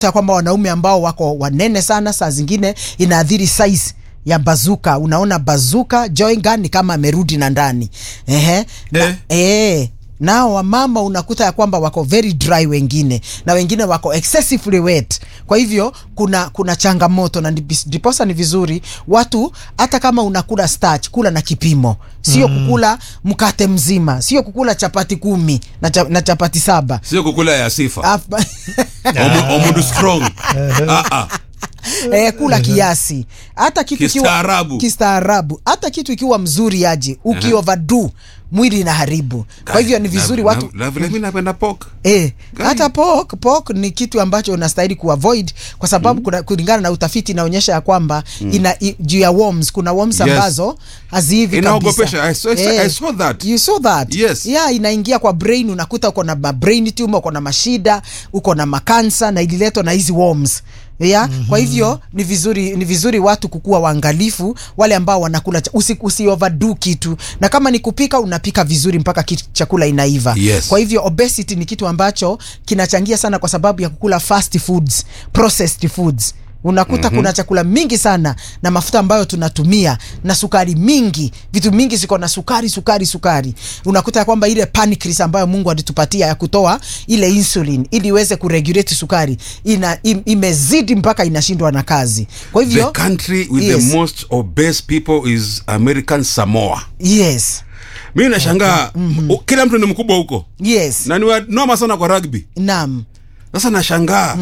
Ta kwamba wanaume ambao wako wanene sana, saa zingine inaathiri size ya bazuka. Unaona bazuka joy gun ni kama amerudi na ndani ehe, na, Eh. eh, nao wamama unakuta ya kwamba wako very dry wengine na wengine wako excessively wet. Kwa hivyo kuna kuna changamoto na ndipi- ndiposa ni vizuri watu, hata kama unakula starch, kula na kipimo, sio kukula mkate mzima, sio kukula chapati kumi na, cha, na chapati saba sio kukula ya sifa Af- Omu- omudu strong Ah, ah. eh, kula kiasi hata kitu ikiwa- Kistaarabu. kistaarabu hata kitu ikiwa mzuri aje ukioverdo mwili inaharibu kwa hivyo ni vizuri Na- watu na- na vile mi napenda pork Eh, Gani? hata pork, pork ni kitu ambacho unastahili kuavoid kwa sababu kuna, kulingana na utafiti inaonyesha ya kwamba ina i- juu ya worms kuna worms Yes. ambazo hazihivi Inaogopesha. kabisa. I saw- I saw that. You saw that? Yes. Yeah, inaingia kwa brain unakuta uko na ma- brain tumor, uko na mashida, uko na makansa na ililetwa na hizi worms. Yeah? Kwa hivyo ni vizuri ni vizuri watu kukuwa waangalifu wale ambao wanakula cha- usi, usi overdo kitu na kama ni kupika unapika vizuri mpaka ki- chakula inaiva. Yes. Kwa hivyo obesity ni kitu ambacho kinachangia sana kwa sababu ya kukula fast foods, processed foods. Unakuta kuna chakula mingi sana na mafuta ambayo tunatumia na sukari mingi, vitu mingi ziko na sukari sukari sukari. Unakuta ya kwamba ile pancreas ambayo Mungu alitupatia ya kutoa ile insulin ili iweze kuregulate sukari ina im, imezidi mpaka inashindwa na kazi. Kwa the hivyo country with Yes. the most obese people is american samoa yes, mi nashangaa u- kila mtu ni mkubwa huko yes, na ni wanoma sana kwa rugby naam, sasa nashangaa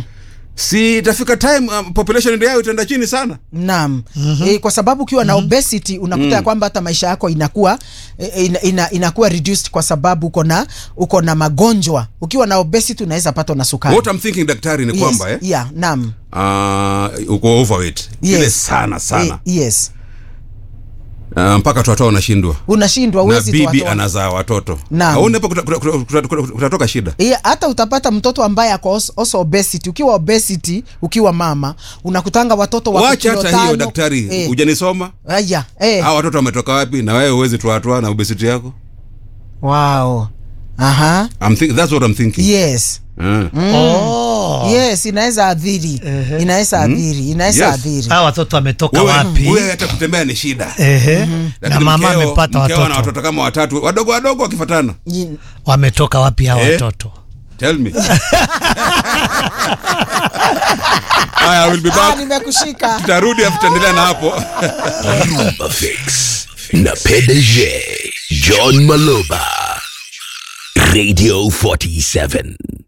si itafika time um, population yao itaenda chini sana Naam. E, kwa sababu ukiwa na obesity unakuta ya kwamba hata maisha yako inakuwa e, ina, ina, inakuwa reduced kwa sababu uko na uko na magonjwa. Ukiwa na obesity unaweza patwa na sukari. what I'm thinking daktari ni Yes, kwamba eh, yeah, naam. uh, uko overweight Yes. ile sana sana E, yes. uh, mpaka watoto wanashindwa Unashindwa na uwezi bibi toa- anazaa watoto Naam. aone hapo kuta- kuta- kuta- kuta- kuta- kutatoka shida Yeah, hata utapata mtoto ambaye ako als- also obesity. Ukiwa obesity, ukiwa mama, unakutanga watoto wako wacha kilo hata hiyo tano. daktari Eh, hujanisoma aya, eh. hawa watoto wametoka wapi na wewe huwezi tuatoa na obesity yako Wow. Aha. I'm think, that's what I'm thinking Yes. Ah. Oh. Yes, inaweza adhiri. Inaweza adhiri. Inaweza Yes. adhiri. hawa watoto wametoka Wewe- wapi wewe hata kutembea ni shida Ehe. na Lakini mama mkeo- amepata mkeo ana watoto watoto kama watatu wadogo wadogo wakifatana Yin- wametoka wapi hawa Eh? watoto tell me Aya, I will be Ah, back nimekushika. tutarudi afu tutaendelea na hapo Rumba Fix na PDG John Maloba Radio 47